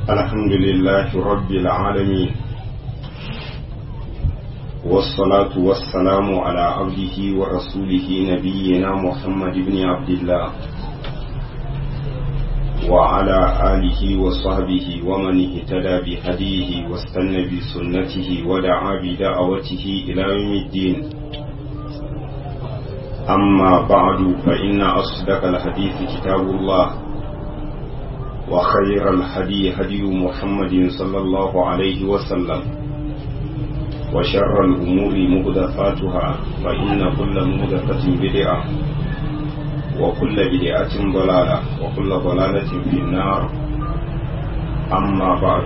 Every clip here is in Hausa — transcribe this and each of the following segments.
الحمد لله رب العالمين والصلاة والسلام على عبده ورسوله نبينا محمد بن عبد الله وعلى آله وصحبه ومن اهتدى بهديه واستنى بسنته ودعا بدعوته إلى يوم الدين أما بعد فإن أصدق الحديث كتاب الله وخير الهدي هدي محمد صلى الله عليه وسلم وشر الأمور مهدفاتها فإن كل مهدفة بدعة وكل بدعة ضلالة وكل ضلالة في النار أما بعد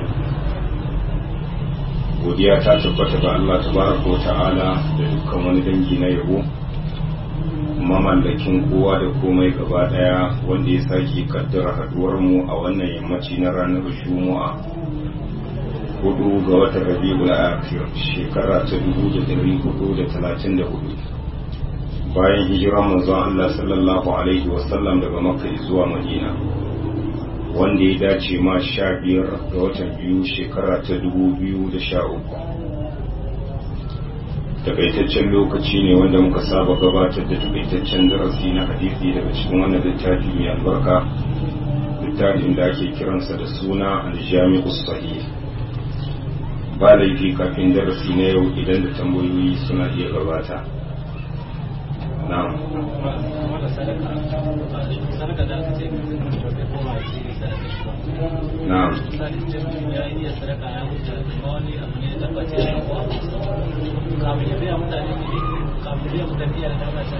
godiya ta tabbata ga Allah tabaraka wa ta'ala da dukkan wani dangi na yabo mamallakin kowa da komai gaba daya wanda ya sake kaddara haduwar mu a wannan yammaci na ranar juma'a hudu ga watan rabiul akhir shekara ta dubu da dari hudu da talatin da hudu bayan hijiran manzon Allah sallallahu alaihi wasallam daga makka zuwa madina wanda ya dace ma sha biyar ga watan biyu shekara ta dubu biyu da sha uku takaitaccen lokaci ne wanda muka saba gabatar da takaitaccen darasi na hadisi daga cikin wannan littafi mai albarka littafin da ake kiransa da suna aljami'u sahih ba laifi kafin darasi na yau idan da tambayoyi suna iya gabata na'am na'am kamun ya biya mutane ne kamun biya mutane ya da ta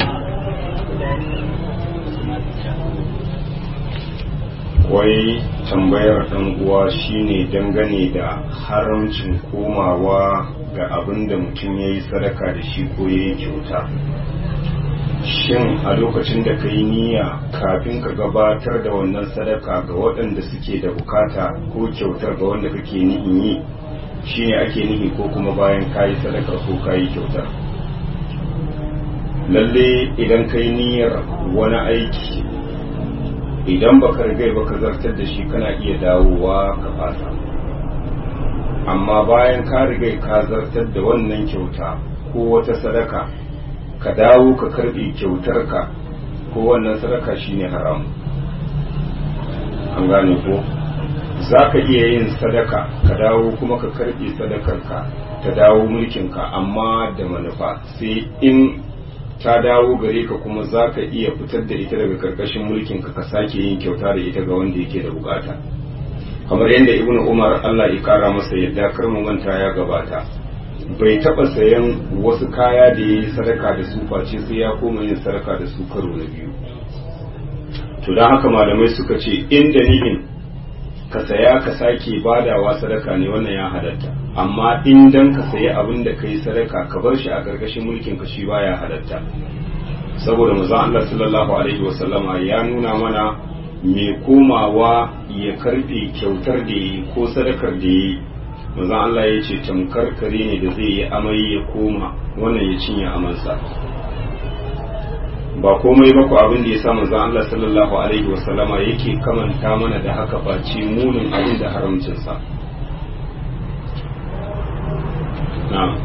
wai tambayar ɗan uwa shine dangane da haramcin komawa ga abin da mutum ya yi sadaka da shi ko ya yi kyauta shin a lokacin da ka yi niyya kafin ka gabatar da wannan sadaka ga waɗanda suke da bukata ko kyautar ga wanda kake nihin yi shine ake nihi ko kuma bayan ka yi sadaka ko ka yi kyautar lalle idan ka yi niyyar wani aiki idan baka rigai baka zartar da shi kana iya dawowa ka fasa amma bayan ka rigai ka zartar da wannan kyauta ko wata sadaka ka dawo ka karbe kyautarka ko wannan sadaka shine haram an gane ko za ka iya yin sadaka ka dawo kuma ka karbe sadakarka ta dawo mulkinka amma da manufa sai in ta dawo gare ka kuma za ka iya fitar da ita daga karkashin mulkinka ka sake yin kyauta da ita ga wanda yake da bukata kamar yadda ibnu umar allah ya kara masa yadda karmu manta ya gabata bai taba sayan wasu kaya da ya yi sadaka da su face sai ya koma yin sadaka da su karo na biyu to don haka malamai suka ce inda nihin ka saya ka sake badawa sadaka ne wannan ya halatta amma in dan ka sayi abin da ka yi sadaka ka bar shi a ƙarƙashin mulkin ka shi baya halatta saboda manzon Allah sallallahu alaihi wasallama ya nuna mana mai komawa ya karbe kyautar da yi ko sadakar da yi manzon Allah ya ce tamkar kare ne da zai yi amai ya koma wannan ya cinye amansa ba komai ba ku abin da ya sa manzon Allah sallallahu alaihi wasallama yake kamanta mana da haka face munin abin da haramcinsa na'am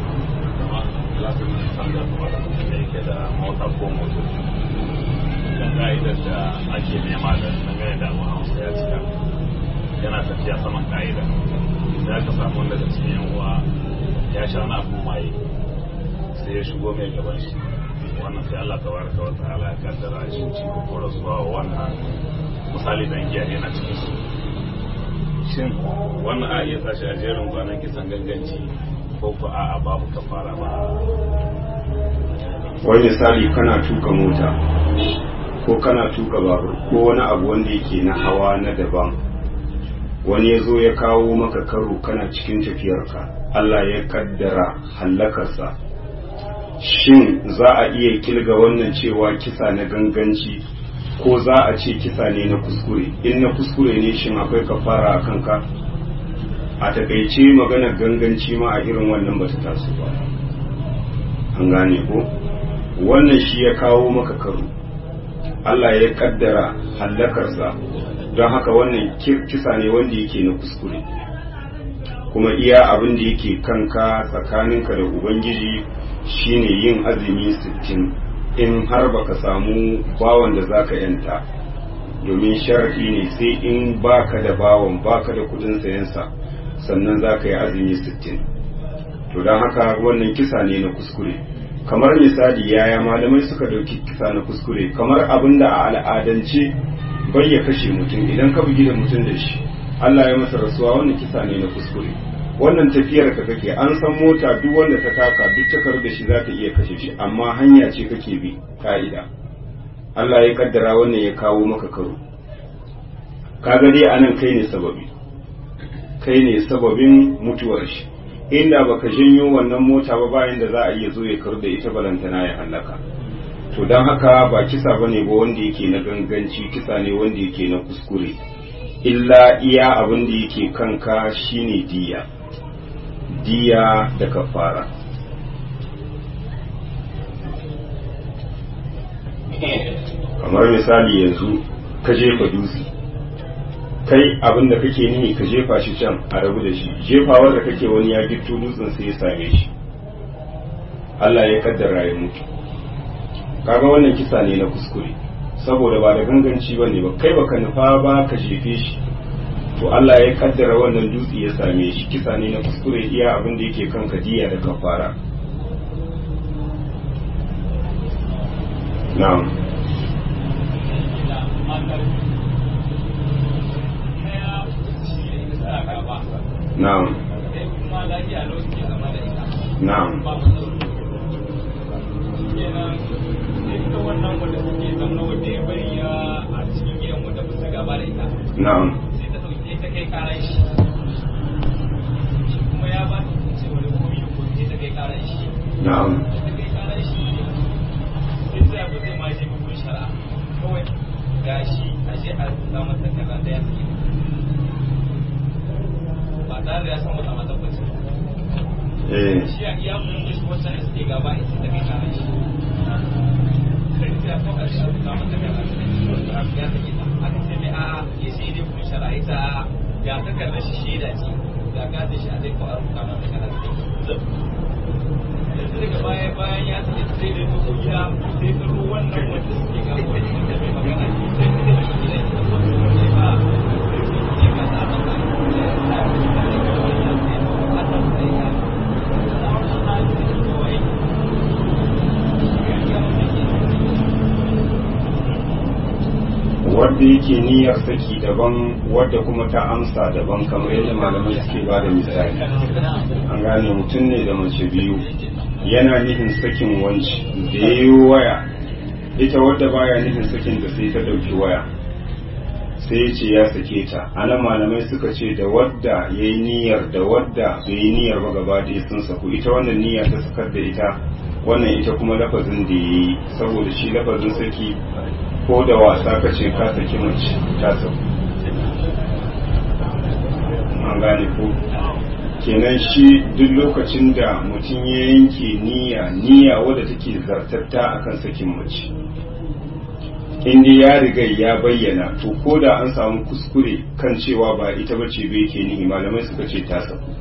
kan ka'idar da ake nema da dangane da abu hausa ya cika yana tafiya saman ka'ida da aka samu wanda daga cikin yan uwa ya sha wani abu maye sai ya shigo mai gaban shi wannan sai Allah tabaraka wa ta'ala ya kaddara shi ci ko rasuwa wannan misali dan giya yana cikin su shin wannan a iya sashi a jerin gwanan kisan ganganci ko ko a'a babu kafara ba wani misali kana tuka mota ko kana tuka babur ko wani abu wanda yake na hawa na daban wani ya zo ya kawo maka karo kana cikin tafiyarka Allah ya kaddara hallakarsa shin za a iya kilga wannan cewa kisa na ganganci ko za a ce kisa ne na kuskure in na kuskure ne shin akwai kafara a kanka a takaice maganar ganganci ma a irin wannan bata taso ba an gane ko wannan shi ya kawo maka karo Allah ya kaddara hallakarsa don haka wannan kisa ne wanda yake na kuskure kuma iya abin da yake kanka tsakaninka da ubangiji shine yin azumi sittin in har baka samu bawan da zaka yanta domin sharafi ne sai in baka da bawan baka da kudin sayansa sannan zaka yi azumi sittin to don haka wannan kisa ne na kuskure kamar misali yaya malamai suka dauki kisa na kuskure kamar abin da a al'adance bai ya kashe mutum idan ka bugi da mutum da shi Allah ya masa rasuwa wannan kisa ne na kuskure wannan tafiyar ka kake an san mota duk wanda ta taka duk takar da shi za ta iya kashe shi amma hanya ce kake bi ka'ida Allah ya kaddara wannan ya kawo maka karo kaga dai anan kai ne sababi kai ne sababin mutuwar shi inda baka janyo wannan mota ba bayan da za a iya zo ya karu da ita balantana ya hallaka to don haka ba kisa bane ba wanda yake na ganganci kisa ne wanda yake na kuskure illa iya abin da yake kanka shine diya diya da kafara kamar misali yanzu ka jefa dutse kai abin da kake nihi ka jefa shi can a rabu da shi jefawar da kake wani ya gitto dutsen sai ya same shi Allah ya kaddara ya mutu kaga wannan kisa ne na kuskure saboda ba da ganganci ba ne ba kai baka nufa ba ka jefe shi to Allah ya kaddara wannan dutse ya same shi kisa ne na kuskure iya abin da yake kan kadiya da kafara na'am na'am na'am wannan wanda suke zama wanda ya bari ya a cikin gidan wanda ba su gaba da ita na'am sai ta dauke ta kai karan shi shi kuma ya ba ta cewa da komi da komi sai ta kai karan shi na'am ta kai karan shi sai ta ba zai ma je bukun shari'a kawai ga shi a je a rubuta masa kaza da ya fi ba tare da ya san wata mata bace eh shi a iya mun da shi wacce ne suke gaba ita ta kai karan shi sai ta kawai a rubuta masa kaza da ya fi ya take ta aka ce mai a'a ya sai dai kun shari'a ta ga takardar shi shaida ce ga gada shi a zai ko a rubuta masa kaza da yanzu daga baya bayan ya tafi sai da dubu gida sai ta ruwa wannan wanda suke ga wani wanda mai magana ne sai ta da shi gidan ita ko su ne ba ya ka sa masa ya sa shi da daga wani ya sai a ta sai ya sa wani na yi da kawai ya yi yawon da ke wadda yake niyyar saki daban wadda kuma ta amsa daban kamar yadda malamai suke ba da misali an gane mutum ne da mace biyu yana nufin sakin wanci da ya yi waya ita wadda baya nufin sakin da sai ta ɗauki waya sai ya ce ya sake ta anan malamai suka ce da wadda ya yi niyyar da wadda bai yi niyyar ba gaba da sun saku ita wannan niyya ta sakar da ita wannan ita kuma lafazin da ya yi saboda shi lafazin saki ko da wasa ka ce ka saki mace ta sauku an gane ko kenan shi duk lokacin da mutum ya yanke niyya niyya wadda take zartatta akan sakin mace inda ya riga ya bayyana to ko da an samu kuskure kan cewa ba ita bace bai ke nihi malamai suka ce ta sauku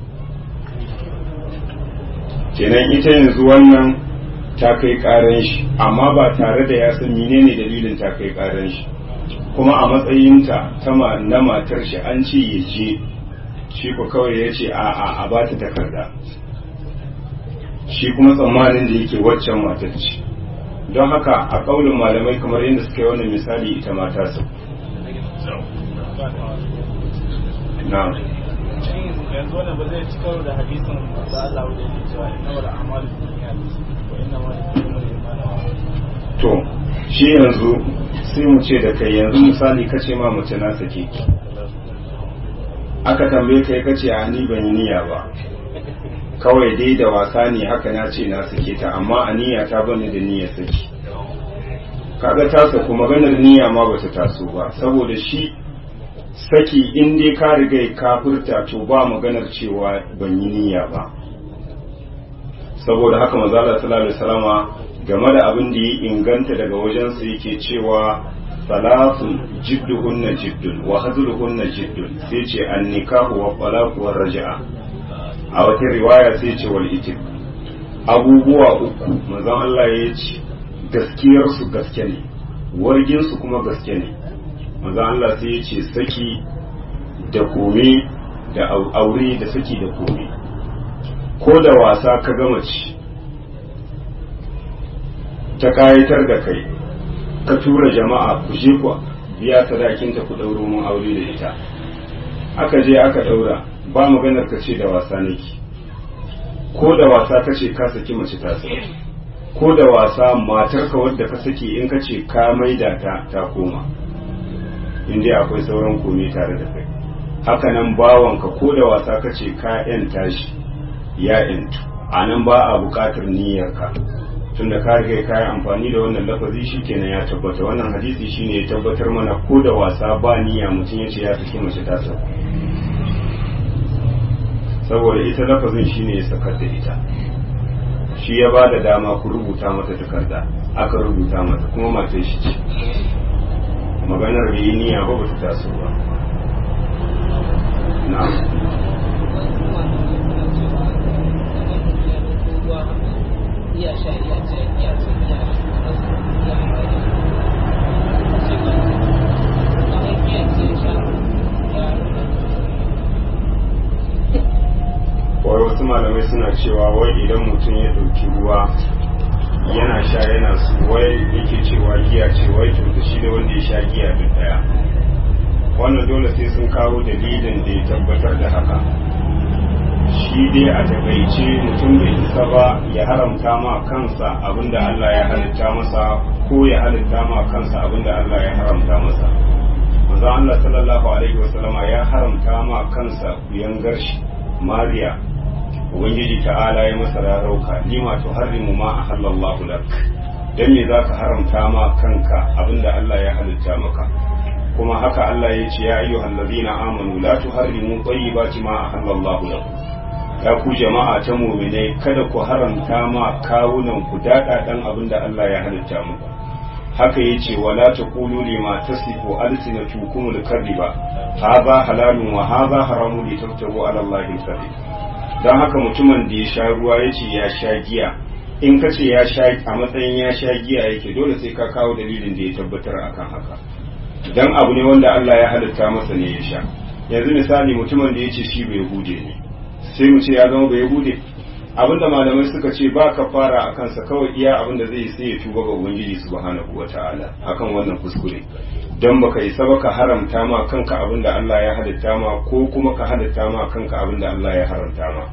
kenan ita yanzu wannan ta kai karan shi amma ba tare da ya san menene dalilin ta kai karan shi kuma a matsayinta ta na matar shi an ce ya je shi ko kawai ya ce a a a ba ta takarda shi kuma tsammanin da yake waccan matar ce don haka a kaulin malamai kamar yadda suka yi wannan misali ita mata su na yanzu wannan ba zai ci karo da hadisin da Allah wajen yi cewa inna wal a'malu binniyat wa inna ma likulli imrin to shi yanzu sai mu ce da kai yanzu misali kace ma mace na sake ki aka tambaye kai kace a ni ban yi niyya ba kawai dai da wasa ne haka na ce na sake ta amma a niyya ta bani da niyyar saki kaga ta saku maganar niyya ma bata taso ba saboda shi saki in dai ka riga ka furta to ba maganar cewa ban yi niyya ba saboda haka manzo Allah sallallahu alaihi wasallama game da abin da ya inganta daga wajensa yake cewa salasun jidduhunna jiddun wa hazluhunna jiddun sai ce an nikahu wa talaqu wa raja'a a wata riwaya sai ce wal itik abubuwa uku manzon Allah ya ce gaskiyar su gaske ne wargin su kuma gaske ne manzon Allah sai ya ce saki da kome da aure da saki da kome ko da wasa ka gama ci ta kayatar da kai ka tura jama'a ku je ku biya sadakinta ku ɗauro mun aure da ita aka je aka ɗaura ba maganar ka ce da wasa nake ko da wasa ka ce ka saki mace ta saki ko da wasa matarka wadda ka saki in ka ce ka maida ta ta koma in dai akwai sauran komai tare da kai haka nan bawanka ko da wasa ka ce ka yanta shi ya yantu a nan ba a buƙatar niyyarka tunda ka riga ka yi amfani da wannan lafazi shikenan ya tabbata wannan hadisi shine ya tabbatar mana ko da wasa ba niyya mutum ya ce ya saki mace ta sauka saboda ita lafazin shine ya sakar da ita shi ya ba da dama ku rubuta mata takarda aka rubuta mata kuma matar shi ce maganar bai yi niyya ba ba ta taso ba na'am iya sha iya ce iya ce iya iya wai wasu malamai suna cewa wai idan mutum ya ɗauki ruwa yana sha yana su wai yake cewa giya ce wai to da shi da wanda ya sha giya duk daya wannan dole sai sun kawo dalilin da ya tabbatar da haka shi dai a takaice mutum bai isa ba ya haramta ma kansa abinda Allah ya halitta masa ko ya halitta ma kansa abinda Allah ya haramta masa manzo Allah sallallahu alaihi wasallama ya haramta ma kansa kuyangar shi Mariya ubangiji ta'ala ya masa rarauka lima tuharrimu ma ahallallahu lak dan me zaka haramta ma kanka abinda Allah ya halitta maka kuma haka Allah ya ce ya ayyuhal ladina amanu la tuharrimu tayyibati ma ahallallahu lakum ya ku jama'a ta mu'minai kada ku haramta ma kawunan ku dada dan abinda Allah ya halitta muku haka yace wala taqulu lima tasifu alsinatukum al-kadhiba hadha halalun wa hadha haramun litaftaru ala allahi al-kadhib dan haka mutumin da ya sha ruwa yace ya sha giya in ka ce ya sha a matsayin ya sha giya yake dole sai ka kawo dalilin da ya tabbatar akan haka dan abu ne wanda Allah ya halitta masa ne ya sha yanzu misali mutumin da yace shi bai hude ne sai mu ce ya zama bai hude abinda malamai suka ce ba ka fara a kansa kawai iya abinda zai sai ya tuba ga ubangiji subhanahu wata'ala akan wannan kuskure dan baka isa ba ka haramta ma kanka abinda Allah ya halitta ma ko kuma ka halitta ma kanka abinda Allah ya haramta ma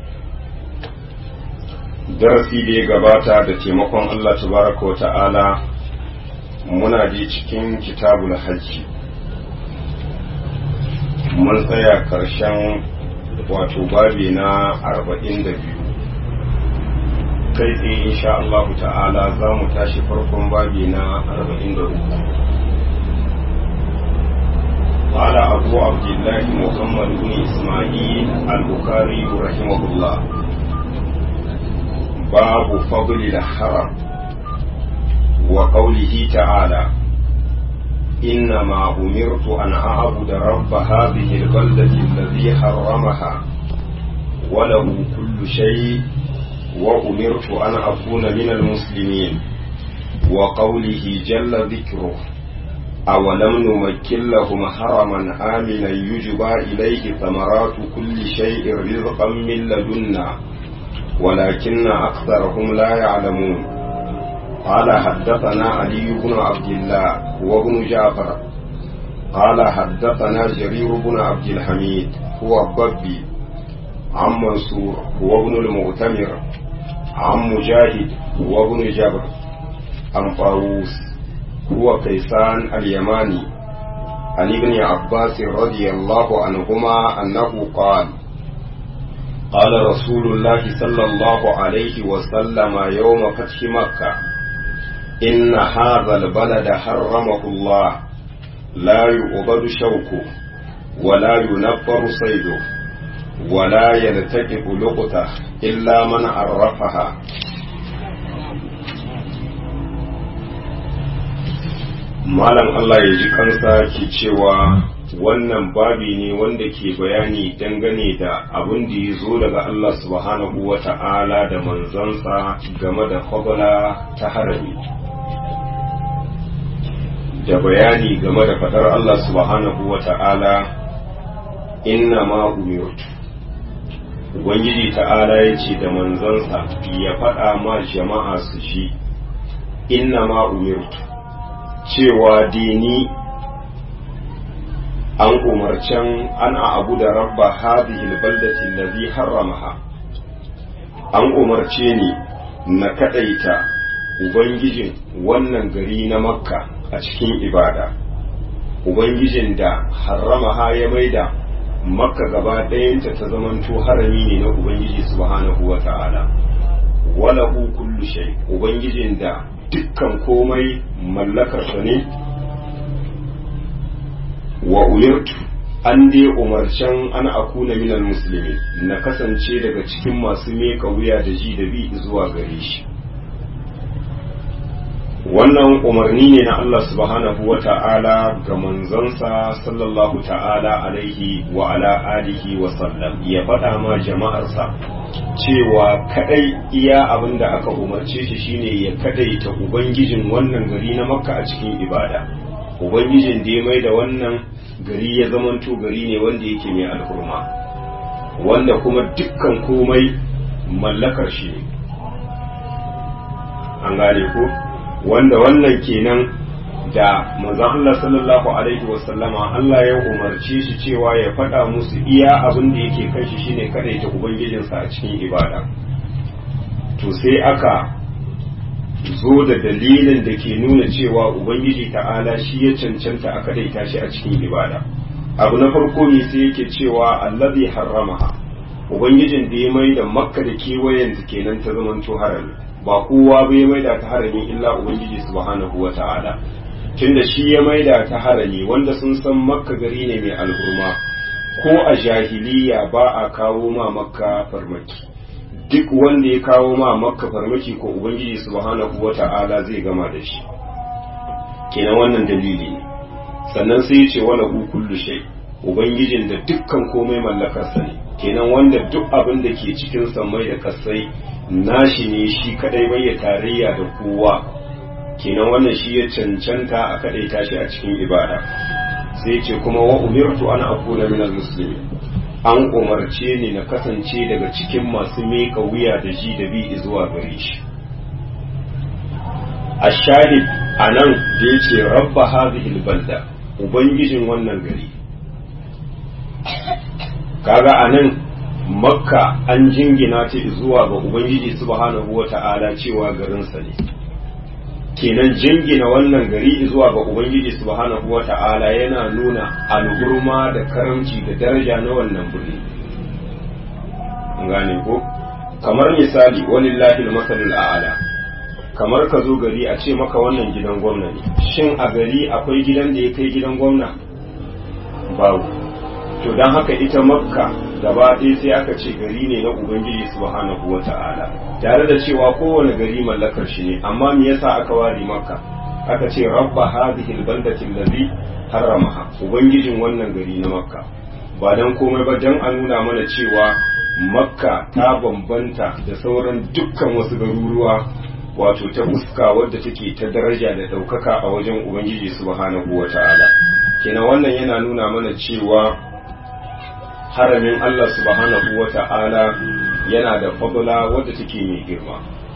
darasi da ya gabata da taimakon Allah tabaraka wa ta'ala muna je cikin kitabul hajji mun tsaya karshen wato babi na arba'in da biyu kai tsaye insha Allah ta'ala za mu tashi farkon babi na arba'in da uku قال أبو عبد الله محمد بن إسماعيل البخاري رحمه الله باب فضل الحرم وقوله تعالى إنما أمرت أن أعبد رب هذه البلدة الذي حرمها وله كل شيء وأمرت أن أكون من المسلمين وقوله جل ذكره أولم نمكن لهم حرما آمنا يجبى إليه ثمرات كل شيء رزقا من لدنا ولكن أكثرهم لا يعلمون قال حدثنا علي بن عبد الله وابن جعفر قال حدثنا جرير بن عبد الحميد هو الضبي عن منصور هو ابن المؤتمر عن مجاهد هو ابن جبر عن طاووس هو كيسان اليماني عن ابن عباس رضي الله عنهما أنه قال قال رسول الله صلى الله عليه وسلم يوم فتح مكة إن هذا البلد حرمه الله لا يؤبد شوكه ولا ينفر صيده ولا يلتقط لقطه إلا من malam Allah ya ji kansa ke cewa wannan babi ne wanda ke bayani dangane da abin da ya zo daga Allah subhanahu wa ta'ala da manzansa game da fadala ta harami da bayani game da fadar Allah subhanahu wa ta'ala inna ma umirtu Ubangiji ta'ala ya ce da manzansa ya faɗa ma jama'a su shi inna ma umirtu cewa dini an umarcen ana abu da rabba hadhihi albaldati allazi harramaha an umarce ni na kadaita ubangijin wannan gari na makka a cikin ibada ubangijin da harramaha ya maida makka gaba ɗayanta ta zamanto harami ne na ubangiji subhanahu wa ta'ala walahu kullu shay ubangijin da dukkan komai mallakarsa ne wa umirtu an dai umarcen an akuna minal musulmi na kasance daga cikin masu meka wuya da ji da bi zuwa gare shi wannan umarni ne na Allah subhanahu wa ta'ala ga manzansa sallallahu ta'ala alaihi wa ala alihi wa sallam ya faɗa ma jama'arsa cewa kadai iya abin da aka umarce shi shine ya kadaita ubangijin wannan gari na makka a cikin ibada ubangijin da ya mai da wannan gari ya zamanto gari ne wanda yake mai alhurma wanda kuma dukkan komai mallakar shi ne an gane ko wanda wannan kenan da manzon Allah sallallahu alaihi wasallama Allah ya umarce shi cewa ya faɗa musu iya abin da yake kan shi shine kada ta ubangijinsa a cikin ibada to sai aka zo da dalilin da ke nuna cewa ubangiji ta'ala shi ya cancanta a kadaita shi a cikin ibada abu na farko ne sai yake cewa allazi harramaha ubangijin da ya mai da makka da kewayen kenan ta zamanto harami ba kowa bai mai da ta harami illa ubangiji subhanahu wa ta'ala tunda shi ya maida ta harami wanda sun san makka gari ne mai alhurma ko a jahiliya ba a kawo ma makka farmaki duk wanda ya kawo ma makka farmaki ko ubangiji subhanahu wata'ala zai gama da shi kenan wannan dalili ne sannan sai ya ce wala hu kullu shay ubangijin da dukkan komai mallakarsa ne kenan wanda duk abin da ke cikin sammai da kasai nashi ne shi kadai bai ya tarayya da kowa kenan wannan shi ya cancanta a kadai tashi a cikin ibada sai ce kuma wa umirtu an akuna min muslimi an umarce ni na kasance daga cikin masu meka wuya da ji da bi zuwa gare shi ashahid anan da yace rabba hadhihi balda ubangijin wannan gari kaga anan makka an jingina ta zuwa ga ubangiji subhanahu wata'ala cewa garinsa ne kenan jingina wannan gari zuwa ga ubangiji subhanahu wata'ala yana nuna alhurma da karamci da daraja na wannan birni gane ko kamar misali walillahi al-masalul a'la kamar ka zo gari a ce maka wannan gidan gwamna ne shin a gari akwai gidan da ya kai gidan gwamna babu to don haka ita makka gaba ɗaya sai aka ce gari ne na ubangiji subhanahu wa ta'ala tare da cewa kowane gari mallakar shi ne amma me yasa aka ware makka aka ce rabba hadhihi albaldati allazi harramaha ubangijin wannan gari na makka ba dan komai ba dan a nuna mana cewa makka ta bambanta da sauran dukkan wasu garuruwa wato ta fuska wadda take ta daraja da ɗaukaka a wajen ubangiji subhanahu wa ta'ala kenan wannan yana nuna mana cewa haramin Allah subhanahu wa ta'ala yana da fadula wadda take mai girma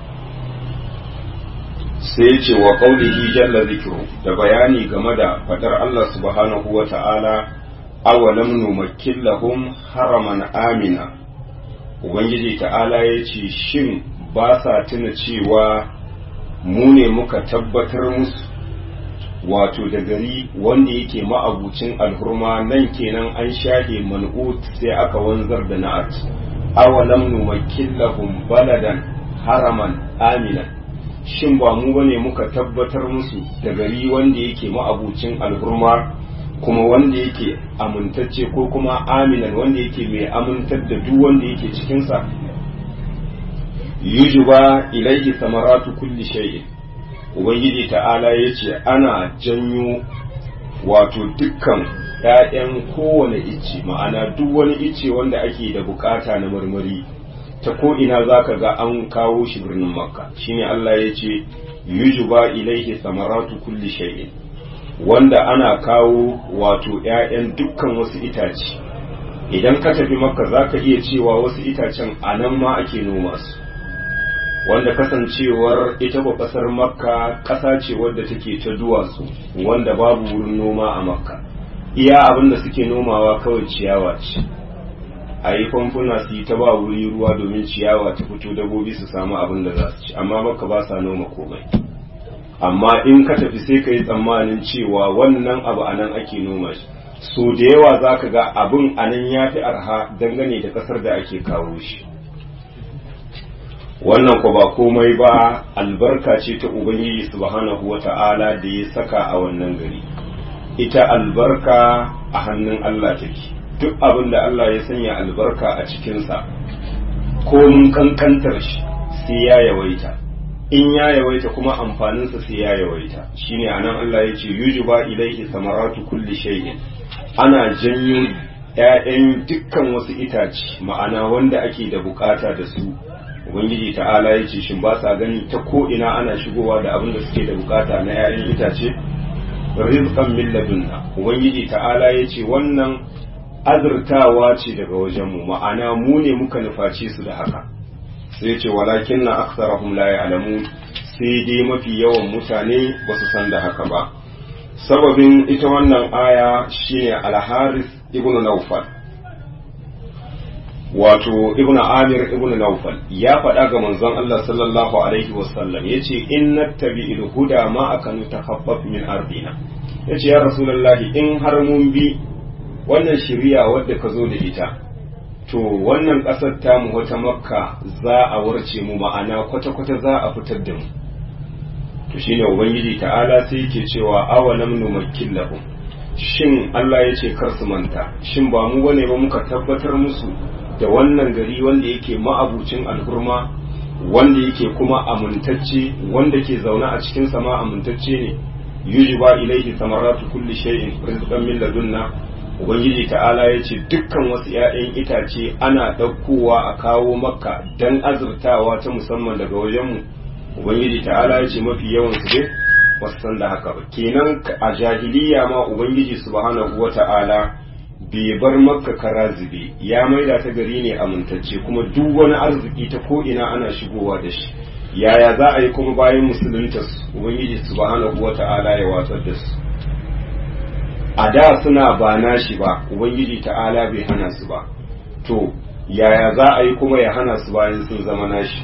sai ce wa qaulihi jalla zikru da bayani game da fadar Allah subhanahu wa ta'ala awalam numakkin lahum haraman amina ubangiji ta'ala ya ce shin ba sa tuna cewa mu ne muka tabbatar musu wato da gari wanda yake ma'abucin alhurma nan kenan an shahe man'ut sai aka wanzar da na'at awalam numakkin lahum baladan haraman aminan shin ba mu bane muka tabbatar musu da gari wanda yake ma'abucin alhurma kuma wanda yake amintacce ko kuma aminan wanda yake mai amintar da duk wanda yake cikinsa yujuba ilaihi samaratu kulli shay'in ubangiji ta'ala ya ce ana janyo wato dukkan ‘ya'yan kowane icce ma'ana duk wani icce wanda ake da bukata na marmari ta ko'ina za ka ga an kawo shi birnin makka shine Allah ya ce yujuba ilaihi samaratu kulli shay'in wanda ana kawo wato ‘ya'yan dukkan wasu itace idan ka tafi makka za ka iya cewa wasu itacen a nan ma ake noma su wanda kasancewar ita ba kasar makka ƙasa ce wadda take ta duwatsu wanda babu wurin noma a makka iya abin da suke nomawa kawai ciyawa ce a yi famfuna su yi ta ba wuri ruwa domin ciyawa ta fito dabobi su samu abin da za su ci amma makka ba sa noma komai amma in ka tafi sai ka yi tsammanin cewa wannan abu a nan ake noma shi so da yawa za ka ga abin a nan ya fi arha dangane da ƙasar da ake kawo shi wannan ko ba komai ba albarka ce ta ubangiji subhanahu wata'ala da ya saka a wannan gari ita albarka a hannun Allah take duk abin da Allah ya sanya albarka a cikinsa ko mun kankantar shi sai ya yawaita in ya yawaita kuma amfaninsa sai ya yawaita shine anan Allah ya ce yujuba ilaihi samaratu kulli shay'in ana janyo ‘ya'yan dukkan wasu itace ma'ana wanda ake da bukata da su ubangiji ta'ala ya ce shin ba sa gani ta ko ina ana shigowa da abin da suke da bukata na 'ya'yan itace rizqan min ladunna ubangiji ta'ala ya ce wannan azurtawa ce daga wajenmu ma'ana mu ne muka nufaci su da haka sai ya ce walakin na aksarahum la ya'lamun sai dai mafi yawan mutane ba su san da haka ba sababin ita wannan aya shine al-haris ibnu nawfal wato ibnu amir ibnu naufal ya faɗa ga manzon Allah sallallahu alaihi wasallam yace in nattabi'il huda ma akanu takhaffaf min ardina yace ya rasulullahi in har mun bi wannan shari'a wadda ka zo da ita to wannan ƙasar tamu wata makka za a warce mu ma'ana kwata-kwata za a fitar da mu to shine ubangiji ta'ala sai yake cewa awalam numakkin lahum shin Allah ya ce kar su manta shin ba mu bane ba muka tabbatar musu da wannan gari wanda yake ma'abucin alhurma wanda yake kuma amintacce wanda ke zaune a cikin sama amintacce ne yujiba ilaihi samaratu kulli shay'in rizqan min ladunna ubangiji ta'ala ya ce dukkan wasu 'ya'yan itace ana ɗaukowa a kawo makka dan azurtawa ta musamman daga wajenmu ubangiji ta'ala ya ce mafi yawan su dai wasu san da haka ba kenan a jahiliya ma ubangiji subhanahu wata'ala bai bar makka kara zube ya maida ta gari ne amintacce kuma duk wani arziki ta ko ina ana shigowa da shi yaya za a yi kuma bayan musulunta su ubangiji subhanahu wata'ala ya watsar da su a da suna ba nashi ba ubangiji ta'ala bai hana su ba to yaya za a yi kuma ya hana su bayan sun zama nashi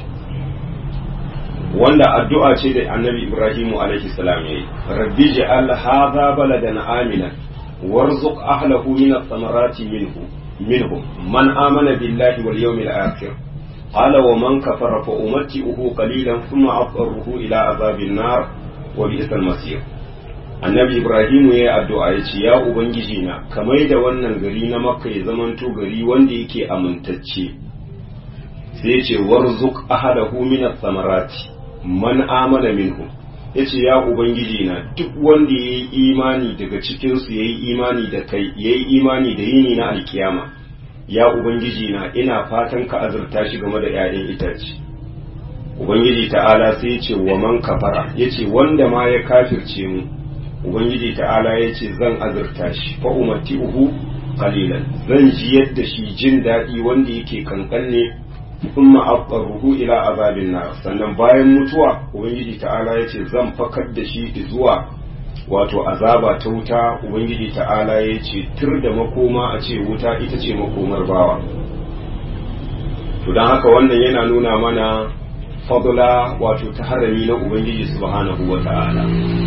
wanda addu'a ce da annabi ibrahimu alaihi salam yayi rabbi ja'al hadha baladan aminan warzuq ahlahu min ath-thamarati minhu minhum man amana billahi wal yawmil akhir qala wa man kafara fa umatti'uhu qalilan thumma adharuhu ila azabin nar wa bi'sal masir annabi ibrahimu yayi addu'a yace ya ubangiji na kamar da wannan gari na makka ya zamanto gari wanda yake amintacce sai yace warzuq ahlahu min ath-thamarati man amana minhum yace ya ubangiji na duk wanda yayi imani daga cikin su yayi imani da kai yayi imani da yini na alkiyama ya ubangiji na ina fatan ka azurta shi game da 'ya'yan itace ubangiji ta'ala sai yace wa man kafara yace wanda ma ya kafirce mu ubangiji ta'ala yace zan azurta shi fa umatti'uhu qalilan zan ji yadda shi jin daɗi wanda yake kankan ne thumma aqarruhu ila azabin nar sannan bayan mutuwa ubangiji ta'ala yace zan fakar da shi zuwa wato azaba ta wuta ubangiji ta'ala yace tur da makoma a ce wuta ita ce makomar bawa to dan haka wannan yana nuna mana fadla wato ta harami na ubangiji subhanahu wata'ala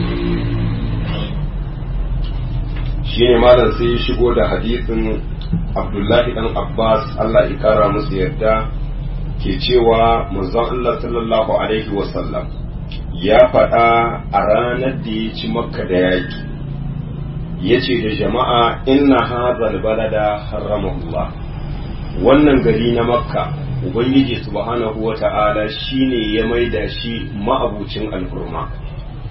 shine malam sai ya shigo da hadisin abdullahi dan abbas allah ya kara musu yarda ke cewa manzon Allah sallallahu Alaihi wasallam ya faɗa a ranar da ya ci makka da yaƙi ya ce da jama'a inna hazal balada haramahullah wannan gari na makka ubangiji subhanahu wa ta'ala shine ya maida shi ma'abucin alhurma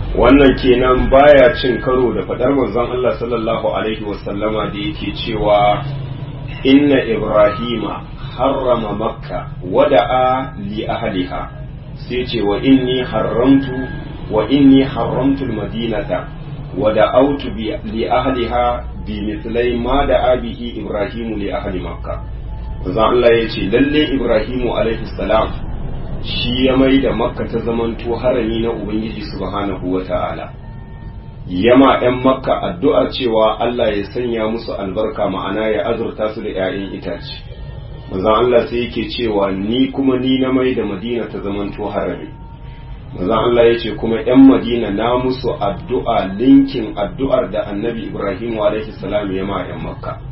wannan kenan baya cin karo da fadar manzon Allah sallallahu alaihi wasallama da yake cewa inna ibrahima harrama makka wada'a li ahliha sai ce wa inni haramtu wa inni haramtu almadinata wada'autu li ahliha bi mithlai ma da abihi ibrahimu li ahli makka manzon Allah ya ce lalle ibrahimu alaihi salam shi ya mai da makka ta zamanto harami na ubangiji subhanahu wa ta'ala yama ‘yan makka addu'ar cewa Allah ya sanya musu albarka ma'ana ya azurta su da ‘ya'yan itace manzon Allah sai yake cewa ni kuma ni na mai da madina ta zamanto harami manzon Allah ya ce kuma ‘yan madina na musu addu'a linkin addu'ar da annabi ibrahim alaihi salam ya ma ‘yan makka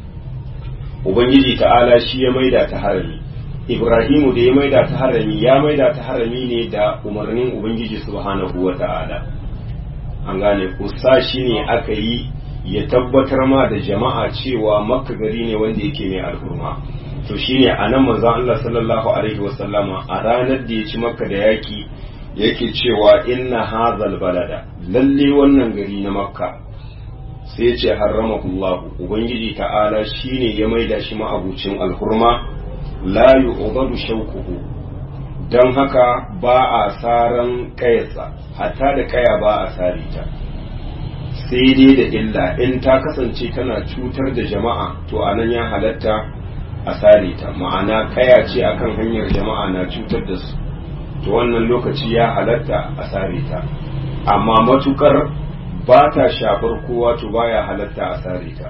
ubangiji ta'ala shi ya maida ta harami Ibrahimu da ya maida ta harami ya maida ta harami ne da umarnin Ubangiji subhanahu wa ta'ala. An gane kusa shi ne aka yi ya tabbatar ma da jama'a cewa makka gari ne wanda yake mai alhurma. To shi ne a nan manzan Allah sallallahu Alaihi wasallama a ranar da ya ci makka da yaki yake cewa inna hazal balada lalle wannan gari na makka sai ce harramahullahu Ubangiji ta'ala shi ne ya maida shi ma'abucin alhurma. la yu'badu shaukuhu don haka ba a saran kayarsa hatta da kaya ba a sare ta sai dai da illa in ta kasance tana cutar da jama'a to anan ya halatta a sare ta ma'ana kaya ce akan hanyar jama'a na cutar da su to wannan lokaci ya halatta a sare ta amma matukar ba ta shafar kowa to baya halatta a sare ta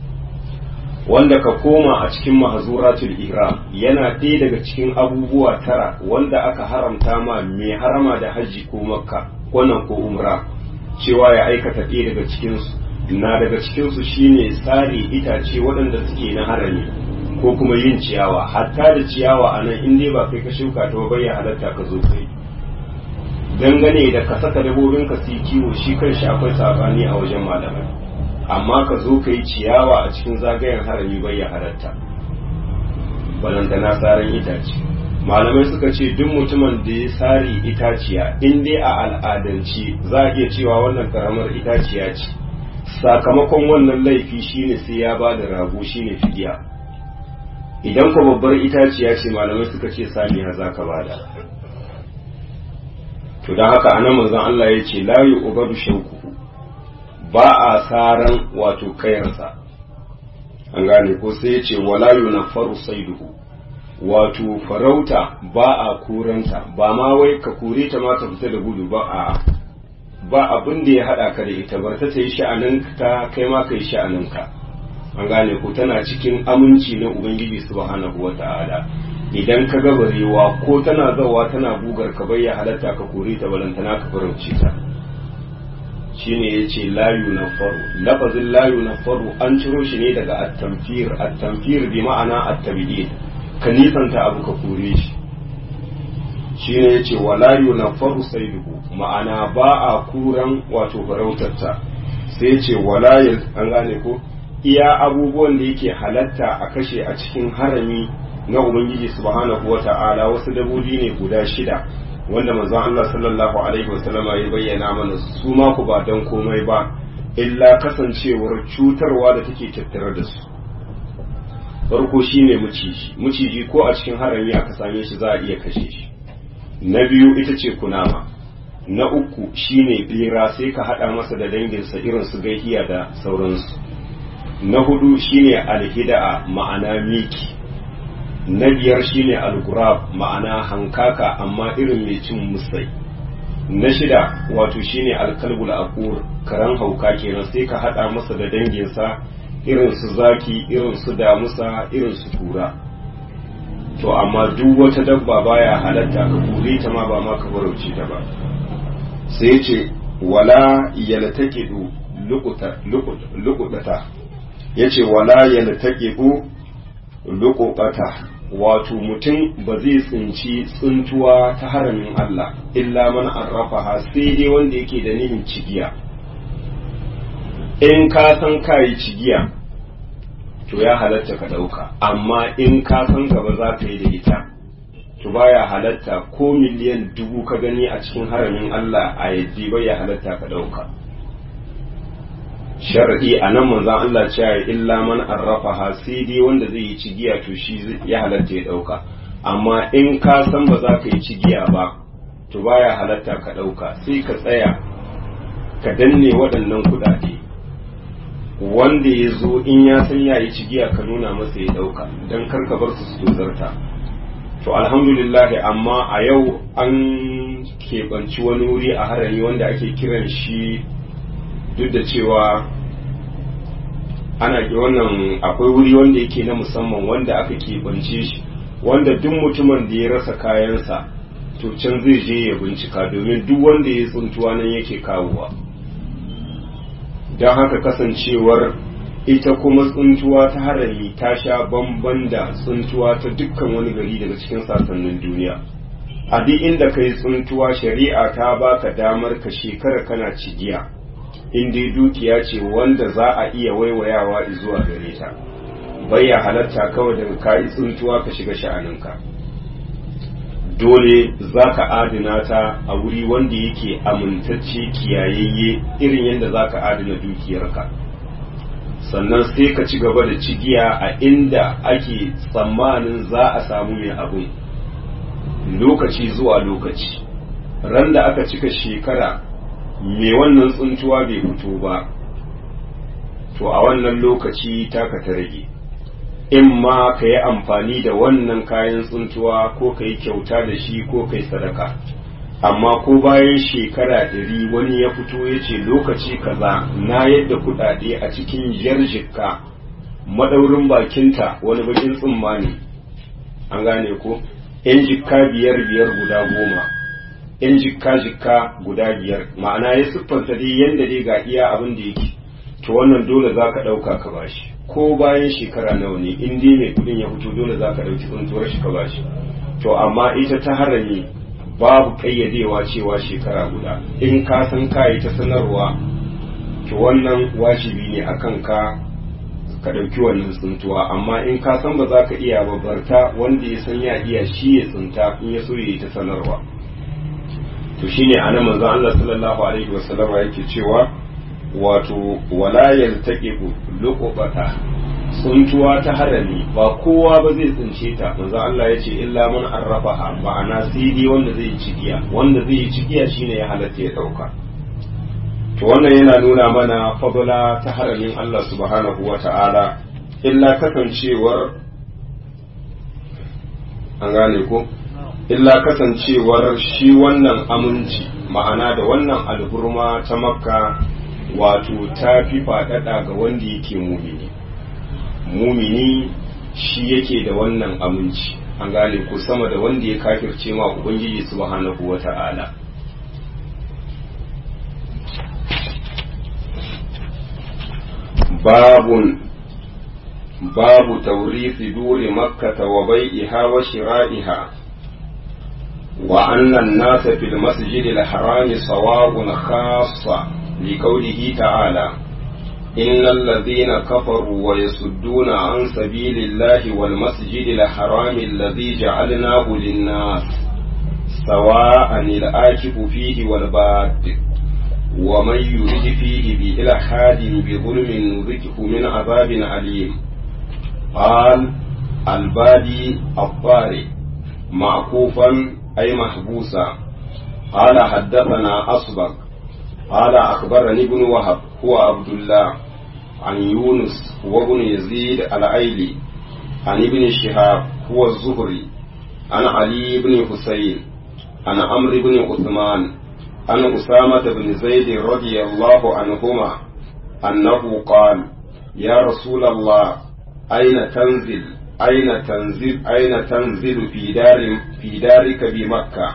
wanda ka koma a cikin mahazuratul ihram yana ɗaya daga cikin abubuwa tara wanda aka haramta ma mai harama da hajji ko makka wannan ko umra cewa ya aikata ɗaya daga cikinsu na daga cikinsu shine tsari itace waɗanda suke na harami ko kuma yin ciyawa hatta da ciyawa a nan in dai ba kai ka shuka ta bai ya halatta ka zo kai dangane da ka saka dabobin ka su kiwo shi kan shi akwai sabani a wajen malamai amma ka zo ka yi ciyawa a cikin zagayen harami bai ya halatta balantana saran itace malamai suka ce duk mutumin da ya sari itaciya in dai a al'adance za a iya cewa wannan karamar itaciya ce sakamakon wannan laifi shine sai ya ba da rago shine fidiya idan ko babbar itaciya ce malamai suka ce saniya za ka bada to don haka anan manzon Allah ya ce la yu'badu shauku ba a saran wato kayarsa an gane ko sai ya ce wala yunaffaru saiduhu wato farauta ba a kuranta ba ma wai ka kure ta ma ta fita da gudu ba a ba abin da ya hada ka da ita bar ta ta yi sha'anin ta kai ma ka yi sha'anin ka an gane ko tana cikin aminci na ubangiji subhanahu wata'ala idan ka ga barewa ko tana zawa tana bugar ka bai ya halatta ka kore ta balantana ka farauce ta shine yace layu na faru lafazin layu na faru an ciro shi ne daga at-tamfir at-tamfir bi ma'ana at-tabidin ka nisanta abu ka kore shi shine yace wala yunaffaru sayduhu ma'ana ba a kuran wato farautarta sai yace wala an gane ko iya abubuwan da yake halatta a kashe a cikin harami na ubangiji subhanahu wata'ala wasu dabobi ne guda shida wanda manzon Allah sallallahu alaihi wasallama ya bayyana mana su ma ku ba dan komai ba illa kasancewar cutarwa da take tattare da su farko shine maciji maciji ko a cikin harami aka same shi za a iya kashe shi na biyu ita ce kunama na uku shine bera sai ka hada masa da danginsa irin su gaihiya da sauransu na hudu shine alhida'a ma'ana miki na biyar shine algurab ma'ana hankaka amma irin mai cin musai na shida wato shine alkalbul aqur karan hauka kenan sai ka hada masa da danginsa irin su zaki irin su damusa irin su tura to amma duk wata dabba baya halatta ka kure ta ma ba ma ka farauce ta ba sai ce wala yaltaqidu luqutata yace wala yaltaqidu luqutata wato mutum ba zai tsinci tsintuwa ta haramin Allah illa man arrafaha sai dai wanda yake da nihin cigiya in ka san kayi cigiya to ya halatta ka ɗauka amma in ka san gaba za ka yi da ita to baya halatta ko miliyan dubu ka gani a cikin haramin Allah a yaddi bai ya halatta ka ɗauka shar'i a nan manzan Allah cewa illa man arrafa ha sai dai wanda zai yi cigiya to shi ya halatta ya ɗauka amma in ka san ba za ka yi cigiya ba to baya halatta ka ɗauka sai ka tsaya ka danne waɗannan kuɗaɗe wanda ya zo in ya san ya yi cigiya ka nuna masa ya ɗauka don kar ka bar su su tozarta to alhamdulillah amma a yau an keɓanci wani wuri a harami wanda ake kiran shi duk da cewa ana wannan akwai wuri wanda yake na musamman wanda aka keɓance shi wanda duk mutumin da ya rasa kayansa to can zai je ya bincika domin duk wanda ya tsuntuwa nan yake kawowa don haka kasancewar ita kuma tsuntuwa ta harami ta sha bamban da tsuntuwa ta dukkan wani gari daga cikin sassanin duniya a duk inda ka yi tsuntuwa shari'a ta baka damar ka shekara kana cigiya in dai dukiya ce wanda za a iya waiwayawa zuwa gare ta ya halatta kawai daga ka yi tsuntuwa ka shiga sha'aninka dole za ka adana ta a wuri wanda yake amintacce kiyayayye irin yadda za ka adana dukiyarka sannan sai ka ci gaba da cigiya a inda ake tsammanin za a samu mai abin lokaci zuwa lokaci ran da aka cika shekara mai wannan tsuntuwa bai fito ba to a wannan lokaci taka ta rage in ma ka yi amfani da wannan kayan tsuntuwa ko ka yi kyauta da shi ko ka yi sadaka amma ko bayan shekara ɗari wani ya fito ya ce lokaci kaza na yadda kuɗaɗe a cikin jar jikka madaurin bakinta wani bakin tsumma ne an gane ko yan jikka biyar biyar guda goma yan jikka jikka guda biyar ma'ana ya siffanta dai yadda dai ga iya abin da yake to wannan dole za ka ɗauka ka bashi ko bayan shekara nawa ne in dai mai kuɗin ya fito dole za ka ɗauki tsuntuwar shi ka bashi to amma ita ta harami babu kayyadewa cewa shekara guda in ka san kayi ta sanarwa to wannan wajibi ne a kan ka ka ɗauki wannan tsuntuwa amma in ka san ba za ka iya babbarta wanda ya san ya iya shi ya tsinta in ya so ya yi ta sanarwa to shine anan manzo Allah sallallahu alaihi wasallama yake cewa wato wala yaltaqibu luqbata tsuntuwa ta harami ba kowa ba zai tsince ta manzo Allah ya ce illa man arrafaha ma'ana sai dai wanda zai cigiya wanda zai cigiya shine ya halatta ya dauka to wannan yana nuna mana fadla ta haramin Allah subhanahu wata'ala illa kasancewar an gane ko illa kasancewar shi wannan aminci ma'ana da wannan alhurma ta makka wato ta fi faɗaɗa ga wanda yake mumini mumini shi yake da wannan aminci an gane ko sama da wanda ya kafirce ma ubangiji subhanahu wata'ala babun babu taurisi duri makkata wa bai'iha wa shira'iha wa annan nasa fil masjidil harami sawa'un khassa liqaulihi ta'ala إن الذين كفروا ويصدون عن سبيل الله والمسجد الحرام الذي جعلناه للناس سواء الآكف فيه والباد ومن يرد فيه بإلحاد بظلم نذقه من عذاب أليم قال البادي الطارئ معكوفا أي محبوسا قال حدثنا أصبغ قال أخبرني ابن وهب هو عبد الله عن يونس وابن يزيد العيلي عن ابن شهاب هو الزهري عن علي بن حسين عن عمرو بن عثمان عن أسامة بن زيد رضي الله عنهما أنه قال يا رسول الله أين تنزل أين تنزل أين تنزل في دار في دارك بمكة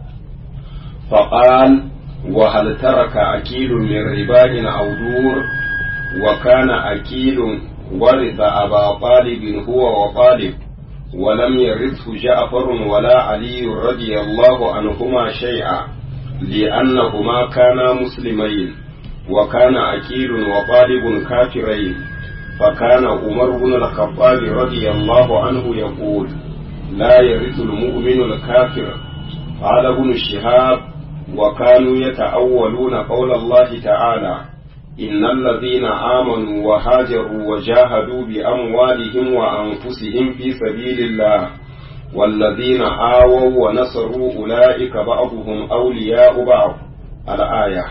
فقال وهل ترك أكيل من رباء أو دور وكان أكيل ورث أبا طالب هو وطالب ولم يرثه جعفر ولا علي رضي الله عنهما شيئا لأنهما كانا مسلمين وكان أكيل وطالب كافرين فكان عمر بن الخطاب رضي الله عنه يقول لا يرث المؤمن الكافر قال ابن شهاب وكانوا يتأولون قول الله تعالى إن الذين آمنوا وهاجروا وجاهدوا بأموالهم وأنفسهم في سبيل الله والذين آووا ونصروا أولئك بعضهم أولياء بعض الآية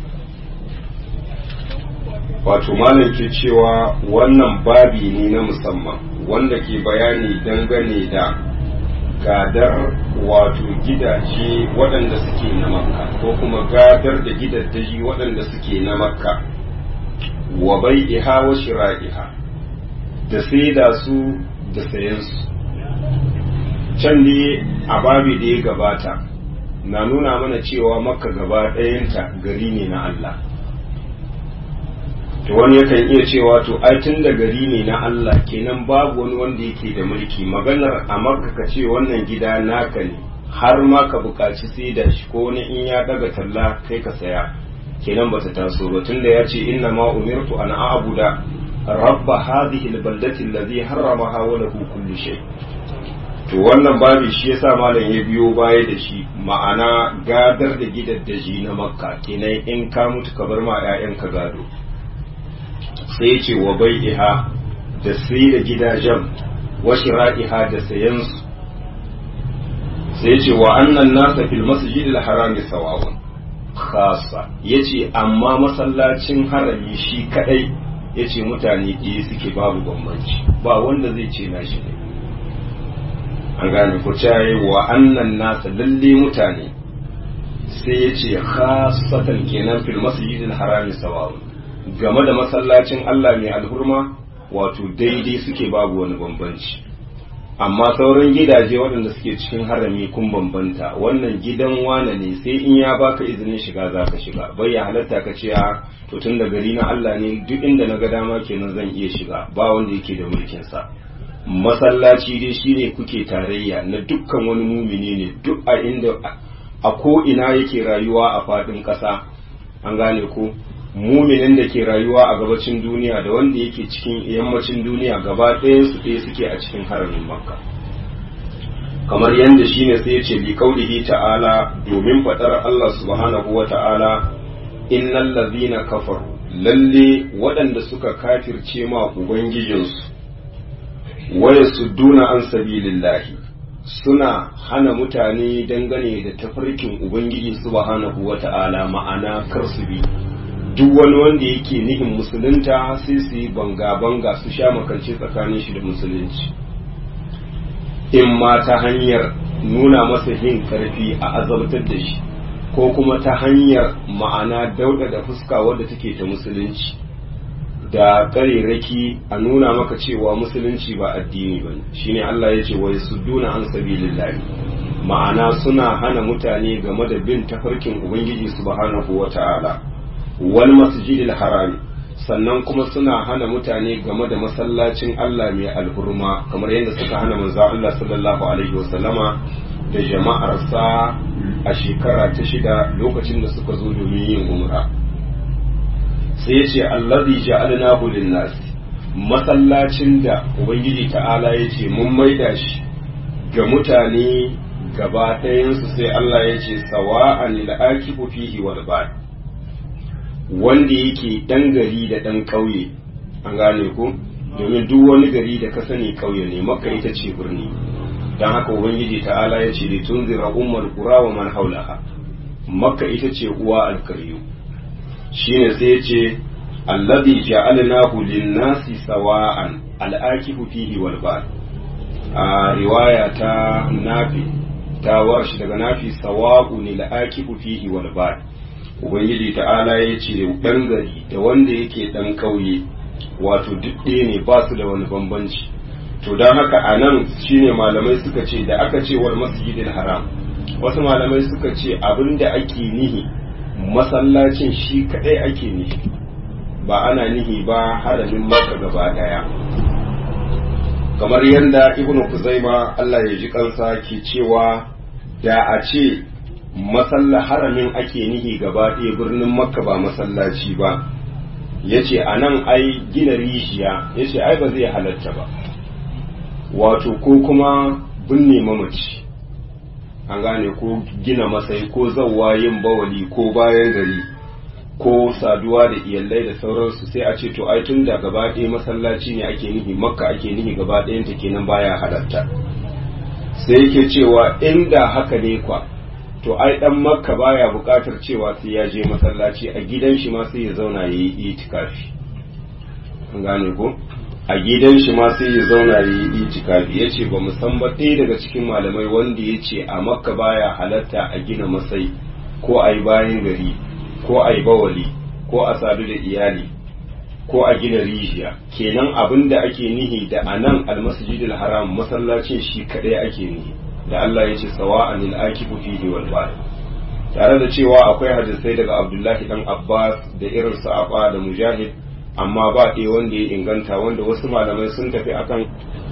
wato malam ke cewa wannan babi ne na musamman wanda ke bayani dangane da gadar wato gidaje waɗanda suke na makka ko kuma gadar da gidaddaji waɗanda suke na makka wa bai iha wa shira'iha da saida su da sayansu can ne a babi da ya gabata na nuna mana cewa makka gaba ɗayanta gari ne na Allah to wani yakan iya cewa to ai tun da gari ne na Allah kenan babu wani wanda yake da mulki maganar a makka ka ce wannan gida naka ne har ma ka buƙaci sai da shi ko wani in ya daga talla kai ka saya kenan bata taso ba tunda ya ce inna ma umirtu an a'buda rabba hadhihi albaldati allazi harramaha wa lahu kullu shay to wannan babi shi yasa malam ya biyo baya da shi ma'ana gadar da gidaddaji na makka kenan in ka mutu ka bar ma 'ya'yanka gado sai ce wa bai'iha da sai da gidajen wa shira'iha da sayansu sai ce wa annan nasa fil masjidil harami sawawun khasa yace amma masallacin harami shi kadai yace mutane ɗaya suke babu bambanci ba wanda zai ce na shi ne an gane ku caye wa annan nasa lalle mutane sai yace khasatan kenan fil masjidil harami sawawun game da masallacin Allah mai alhurma wato daidai suke babu wani bambanci amma sauran gidaje waɗanda suke cikin harami kun bambanta wannan gidan wane ne sai in ya baka izinin shiga za ka shiga bai ya halatta ka ce a to tun da gari na Allah ne duk inda na ga dama kenan zan iya shiga ba wanda yake da mulkin sa masallaci dai shine kuke tarayya na dukkan wani mumini ne duk a inda a ko ina yake rayuwa a faɗin ƙasa an gane ko muminin da ke rayuwa a gabacin duniya da wanda yake cikin yammacin duniya gaba ɗayan su ɗaya suke a cikin haramin makka kamar yadda shine sai ce bi kaulihi ta'ala domin faɗar Allah subhanahu wa ta'ala innal ladzina kafaru lalle waɗanda suka kafirce ma ubangijinsu waya sudduna an sabilillahi suna hana mutane dangane da tafarkin ubangiji subhanahu wa ta'ala ma'ana kar su bi duk wani wanda yake nihin musulunta sai su yi banga-banga su sha makance tsakanin shi da musulunci in ma ta hanyar nuna masa yin karfi a azabtar da shi ko kuma ta hanyar ma'ana dauda da fuska wadda take ta musulunci da ƙarerraki a nuna maka cewa musulunci ba addini ba shine Allah ya ce wai su duna an sabilillahi ma'ana suna hana mutane game da bin tafarkin ubangiji subhanahu wa ta'ala wal masjidil harami sannan kuma suna hana mutane game da masallacin Allah mai alhurma kamar yadda suka hana manzo Allah sallallahu alaihi wasallama da jama'arsa a shekara ta shida lokacin da suka zo domin yin umra sai ya ce allazi ja'alnahu lin-nas masallacin da ubangiji ta'ala ya ce mun maida shi ga mutane gaba ɗayansu sai Allah ya ce sawa'an lil akifu fihi wal bad wanda yake ɗan gari da ɗan ƙauye an gane ku domin duk wani gari da ka sani ƙauye ne makka ita ce birni don haka ubangiji ta'ala ya ce litun zira ummar kura wa man haulaha makka ita ce uwa alkaryu shine sai ya ce alladhi ja'alnahu lin-nasi sawa'an al-akifu fihi wal bad a riwaya ta nafi ta warshi daga nafi sawa'un al-akifu fihi wal bad ubangiji ta'ala ya ce ɗan gari da wanda yake ɗan ƙauye wato duk ɗaya ne ba su da wani bambanci to don haka a nan shine malamai suka ce da aka ce wal masjidil haram wasu malamai suka ce abin da ake nihi masallacin shi kaɗai ake nihi ba ana nihi ba haramin maka gaba ɗaya kamar yadda ibnu kuzaima Allah ya ji kansa ke cewa da a ce masalla haramin ake nihi gaba ɗaya birnin makka ba masallaci ba ya ce a nan ai gina rijiya ya ce ai ba zai halatta ba wato ko kuma binne mamaci an gane ko gina masai ko zawwa yin bawali ko bayan gari ko saduwa da iyalai da sauransu sai a ce to ai tun da gaba ɗaya masallaci ne ake nihi makka ake nihi gaba ɗayanta kenan baya halatta sai yake cewa inda haka ne kwa to ai dan makka baya buƙatar cewa sai ya je masallaci a gidan shi ma sai ya zauna ya yi itikafi an gane ko a gidan shi ma sai ya zauna ya yi itikafi ya ce ba mu san ba ɗaya daga cikin malamai wanda ya ce a makka baya halatta a gina masai ko a yi bayan gari ko a yi bawali ko a sadu da iyali ko a gina rijiya kenan abin da ake nihi da a nan almasjidil haram masallacin shi kaɗai ake nihi da Allah ya ce sawa'an al-akifu fihi wal ba'id tare da cewa akwai hadisai daga Abdullahi dan Abbas da irin sa'aba da Mujahid amma ba ɗaya wanda ya inganta wanda wasu malamai sun tafi akan